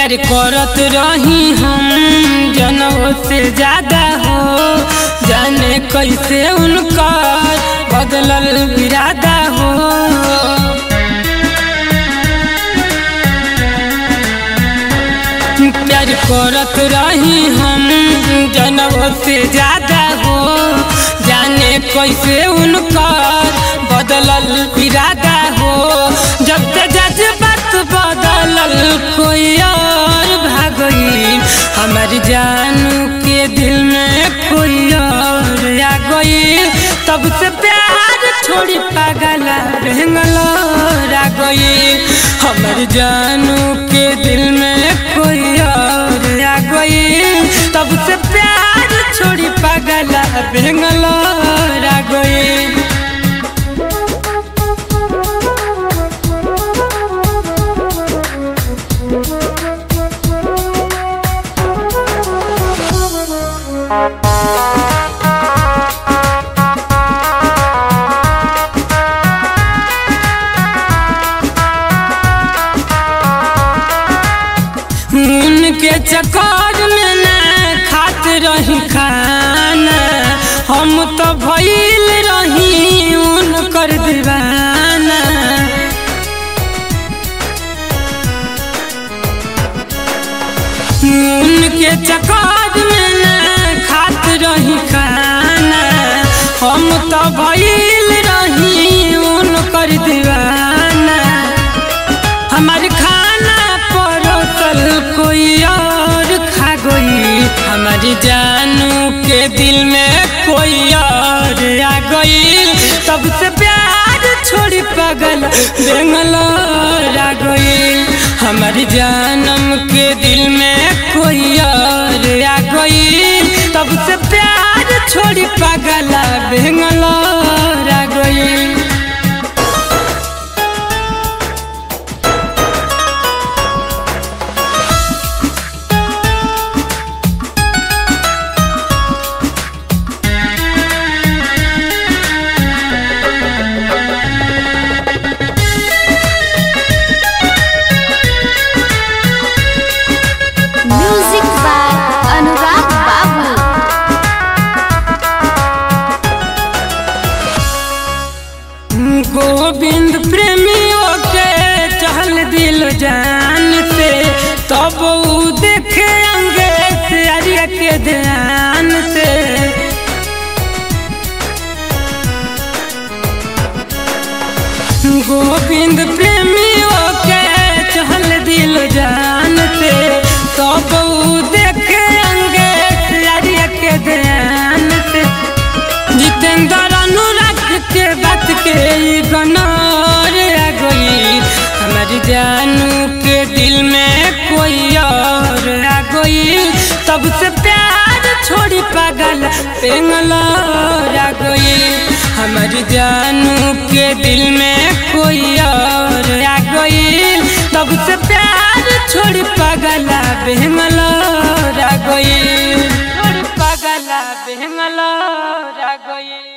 प्यार करत रही हम जनों से ज्यादा हो जाने कैसे उनकर बदलल इरादा हो प्यार करत रही हम जनों से ज्यादा हो जाने कैसे उनकर बदलल इरादा हो जब से जज्बात बदलल कोई और भागई हमारी जानू के दिल में कोई और आ गई तब से प्यार छोड़ी पागल रहंगलो आ गई हमारी जानू के दिल में कोई और आ गई तब से प्यार छोड़ी पागल रहंगलो आ गई उनके चक्कर में न खात रही खाना हम तो भइल रही उनकर दीवाना उनके चक्कर में न खात रही खाना हम तो भइल रही उनकर दीवाना हमारे खाना परोसल कोई और खा गई हमारी जानू के दिल में कोई और आ गई तब से प्यार छोड़ी पागल बेंगलोर आ गई हमारी जानम के दिल में कोई और आ गई तब से प्यार छोड़ी पागल बेंगलोर आ गई म्यूजिक बाय अनुराग बाबू गोविंद प्रेमियों के चहल दिल जान से तब ऊ देखे अंगे से अरिया के ध्यान से गोविंद प्रेमियों के चहल दिल जान से तब ऊ देखे अंगे से अरिया के ध्यान से जितेंद्र अनुराग के बात के ई गनौर आ गई हमारी जानू के दिल में कोई और आ गई तब से प्यार छोड़ी पागल पेंगलोर आ गई हमारी जानू के दिल में कोई और आ गई तब से प्यार छोड़ी पागल बेंगलोर आ गई छोड़ी पागल बेंगलोर आ गई